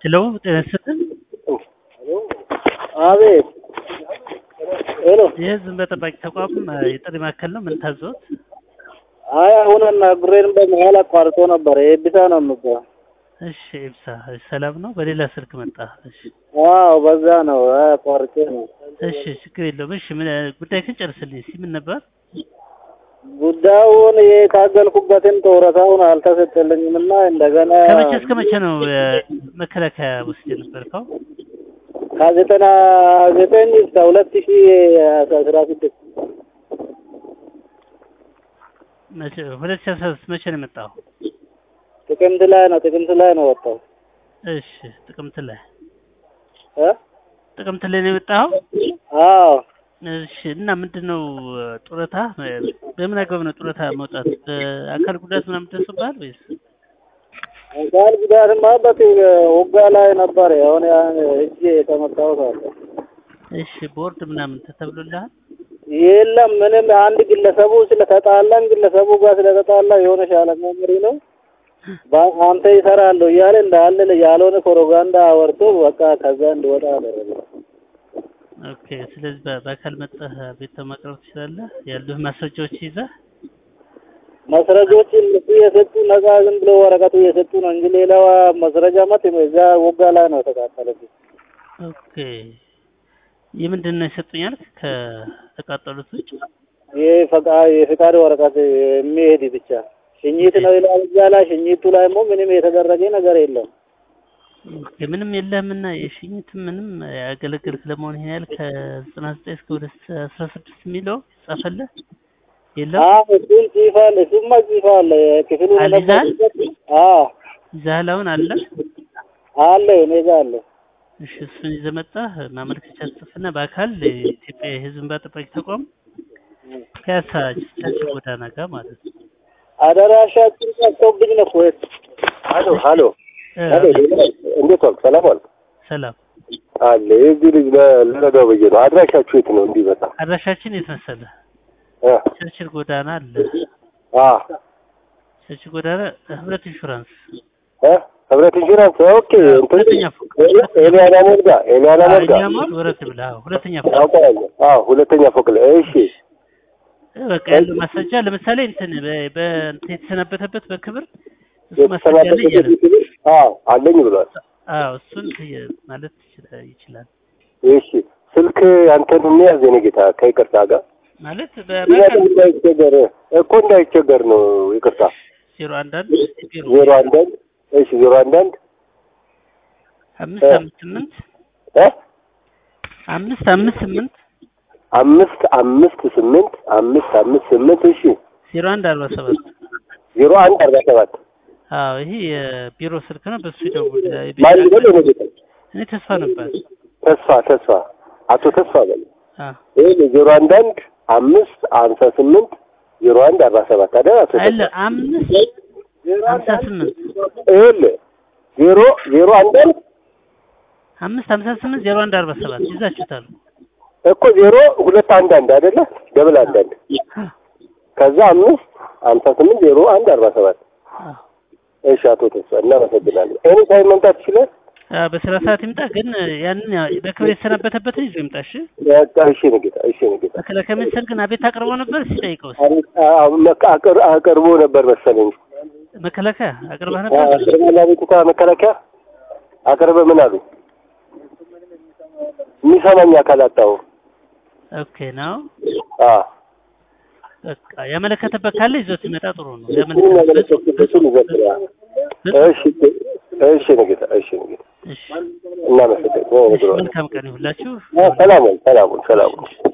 ሄሎ ጤና ይስጥልኝ። አቤት ሄሎ የህዝብ እንባ ጠባቂ ተቋም የጥሪ ማዕከል ነው። ምን ታዘዎት? አይ አሁን አናግሬን በመሀል አቋርጦ ነበር። የኤቢሳ ነው የምባለው። እሺ ኤብሳ ሰላም ነው። በሌላ ስልክ መጣ። እሺ አዎ በዛ ነው አይ አቋርጬ ነው። እሺ ችግር የለውም። እሺ ምን ጉዳይ ግን ጨርስልኝ እስኪ ምን ነበር? ጉዳዩን የታገልኩበትን ጡረታውን አልተሰጠልኝም እና እንደገና ከመቼ እስከ መቼ ነው መከላከያ ውስጥ የነበርከው? ከዘጠና ዘጠኝ እስከ ሁለት ሺ አስራ ስድስት መቼ ሁለት ሺህ አስራ ስድስት መቼ ነው የመጣው? ጥቅምት ላይ ነው ጥቅምት ላይ ነው ወጣው እሺ ጥቅምት ላይ እ ጥቅምት ላይ ነው የመጣው? አዎ እሺ እና ምንድን ነው ጡረታ በምን አግባብ ነው ጡረታ መውጣት? በአካል ጉዳት ምናምን ደርሶብሃል ወይስ? አካል ጉዳትማ በት ውጋ ላይ ነበር የሆነ እጅ የተመታሁት አለ። እሺ ቦርድ ምናምን ተተብሎልሃል? የለም ምንም አንድ ግለሰቡ ስለተጣላን ግለሰቡ ጋር ስለተጣላ የሆነ ሻለቃ መሪ ነው ባ- አንተ ይሰራለሁ እያለ እንዳለ ያልሆነ ፕሮፓጋንዳ አወርቶ በቃ ከዛ እንድወጣ አደረገ። ኦኬ ስለዚህ በ- በአካል መጠህ ቤት ማቅረብ ትችላለህ? ያሉህ ማስረጃዎች ይዘህ መስረጆች እነሱ የሰጡ ነጻ ዝም ብሎ ወረቀቱ የሰጡ ነው እንጂ ሌላ መስረጃ መት እዛ ወጋ ላይ ነው የተቃጠለብኝ። ኦኬ የምንድን ነው የሰጡኝ አልክ? ከተቃጠሉት ውጭ የፈቃ የፍቃድ ወረቀት የሚሄድ ብቻ ሽኝት ነው ይላል እዛ ላይ። ሽኝቱ ላይ ሞ ምንም የተደረገ ነገር የለም። ኦኬ ምንም የለህምና የሽኝት ምንም ያገለግልክ ለመሆን ይሄን ያህል ከዘጠና ዘጠኝ እስከ ሁለት አስራ ስድስት የሚለው ጻፈልህ የለም? አዎ እሱን ጽፏል። እሱማ ጽፏል። ክፍሉ አለ ይዘሃል? አዎ ይዘሃል አሁን አለ? አለ እኔ ጋ አለ። እሺ እሱን ይዘህ መጣህ ማመልከቻ ጽፍና በአካል የኢትዮጵያ የሕዝብ እንባ ጠባቂ ተቋም ፒያሳ ቻች ጎዳና ጋር ማለት ነው። አደራሻችን ጠፍቶብኝ ነው እኮ ሀሎ ሀሎ እ፣ ሀሎ እንዴት ዋልክ? ሰላም ዋልክ? ሰላም አለ የዚህ ልጅ ለ- ልረዳው ብዬ ነው። አድራሻችሁ የት ነው? እንዲህ በጣም አድራሻችን የት መሰለህ? እ ቸርችል ጎዳና አለ። አ ቸርችል ጎዳና ህብረት ኢንሹራንስ እ ህብረት ኢንሹራንስ ኦኬ። እንትን ሁለተኛ ፎቅ ኤሊያና ሞልጋ ኤሊያና ሞልጋ እኛ ሞል ወረድ ብለህ አዎ፣ ሁለተኛ ፎቅ አውቀዋለሁ። አዎ ሁለተኛ ፎቅ ላይ እሺ። እ፣ በቃ ያለው ማስረጃ ለምሳሌ እንትን በ- በእንትን የተሰናበተበት በክብር እሱ ማስረጃ አለ እያለ የተሰናበተበት አዎ አለኝ ብሏል። አዎ እሱን ትየ- ማለት ይችላል ይችላል እሺ ስልክ አንተን የሚያዝ የኔ ጌታ ከይቅርታ ጋር ማለት ምክንያቱም እንዳይቸገር እኮ እንዳይቸገር ነው። ይቅርታ ዜሮ አንድ አንድ ቢሮ ዜሮ አንድ አንድ እሺ ዜሮ አንድ አንድ አምስት አምስት ስምንት እ አምስት አምስት ስምንት አምስት አምስት ስምንት አምስት አምስት ስምንት እሺ ዜሮ አንድ አርባ ሰባት ዜሮ አንድ አርባ ሰባት አዎ ይሄ የቢሮ ስልክ ነው። በሱ ይደውል። ማን ይበል የኔ ጌታ እኔ ተስፋ ነበር። ተስፋ ተስፋ አቶ ተስፋ በል አዎ ይሄ ዜሮ አንድ አንድ አምስት ሀምሳ ስምንት ዜሮ አንድ አርባ ሰባት አይደል አቶ አለ ተስፋ አምስት ሀምሳ ስምንት ይኸውልህ ዜሮ ዜሮ አንድ አንድ አምስት ሀምሳ ስምንት ዜሮ አንድ አርባ ሰባት ይዛችሁታል። እኮ ዜሮ ሁለት አንድ አንድ አይደለ ደብል አንድ አንድ ከዛ አምስት ሀምሳ ስምንት ዜሮ አንድ አርባ ሰባት አዎ እሺ አቶ ተስፋ እናመሰግናለን ኤኒ ታይም መምጣት ይችላል አዎ፣ በስራ ሰዓት ይምጣ። ግን ያንን ያ- በክብር የተሰናበተበትን ይዞ ይምጣ። እሺ በቃ እሺ ንጌታ እሺ ንጌታ መከላከያ ሚኒስቴር ግን አቤት አቅርቦ ነበር ሲጠይቀው አቅርቦ ነበር መሰለኝ መከላከያ አቅርበህ ነበር። አቅርበ ቤቱታ መከላከያ አቅርበ ምን አሉ የሚሰማኝ አካል አጣሁ ኦኬ ነው። አ በቃ ያመለከተበት ካለ ይዞት ይመጣ ጥሩ ነው። እሱን ያመለከተበት እሱን ይዘክራል እሺ እሺ ንጌታ እሺ ንጌታ እሺ፣ እናመሰግናለን እሺ፣ መልካም ቀን ይሁንላችሁ። ሰላሙን ሰላሙን ሰላሙን